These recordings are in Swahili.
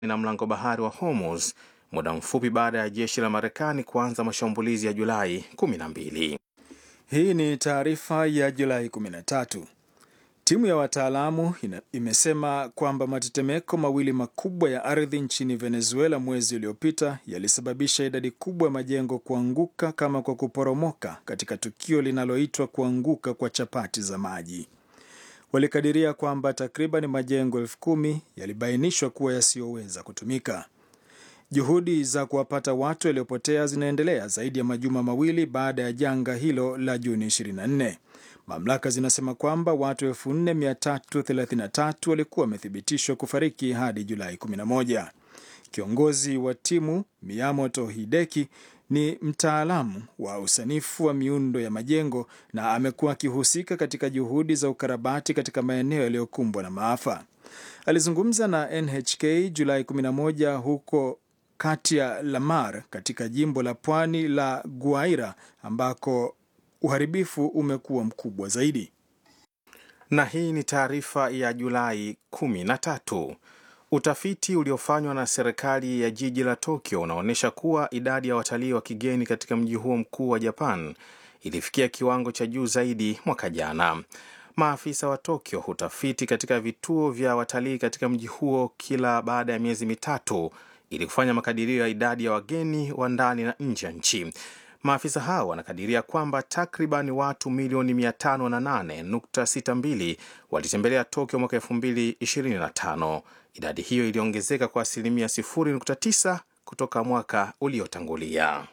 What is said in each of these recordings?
na mlango bahari wa Hormuz muda mfupi baada ya jeshi la Marekani kuanza mashambulizi ya Julai 12. Hii ni taarifa ya Julai 13. Timu ya wataalamu imesema kwamba matetemeko mawili makubwa ya ardhi nchini Venezuela mwezi uliopita yalisababisha idadi kubwa ya majengo kuanguka kama kwa kuporomoka katika tukio linaloitwa kuanguka kwa chapati za maji. Walikadiria kwamba takriban majengo elfu kumi yalibainishwa kuwa yasiyoweza kutumika. Juhudi za kuwapata watu waliopotea zinaendelea zaidi ya majuma mawili baada ya janga hilo la Juni 24. Mamlaka zinasema kwamba watu 4333 walikuwa wamethibitishwa kufariki hadi Julai 11. Kiongozi wa timu Miyamoto Hideki ni mtaalamu wa usanifu wa miundo ya majengo na amekuwa akihusika katika juhudi za ukarabati katika maeneo yaliyokumbwa na maafa. Alizungumza na NHK Julai 11 huko kati ya Lamar katika jimbo la pwani la Guaira ambako uharibifu umekuwa mkubwa zaidi. Na hii ni taarifa ya Julai 13. Utafiti uliofanywa na serikali ya jiji la Tokyo unaonyesha kuwa idadi ya watalii wa kigeni katika mji huo mkuu wa Japan ilifikia kiwango cha juu zaidi mwaka jana. Maafisa wa Tokyo hutafiti katika vituo vya watalii katika mji huo kila baada ya miezi mitatu ili kufanya makadirio ya idadi ya wageni wa ndani na nje ya nchi. Maafisa hao wanakadiria kwamba takriban watu milioni 508.62 walitembelea Tokyo mwaka 2025. Idadi hiyo iliongezeka kwa asilimia 0.9 kutoka mwaka uliotangulia.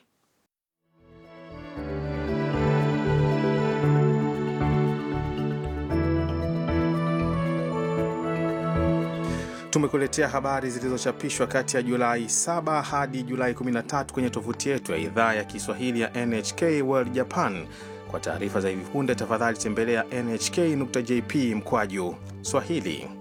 Tumekuletea habari zilizochapishwa kati ya Julai 7 hadi Julai 13 kwenye tovuti yetu ya idhaa ya Kiswahili ya NHK World Japan. Kwa taarifa za hivi punde, tafadhali tembelea nhk.jp mkwaju Swahili.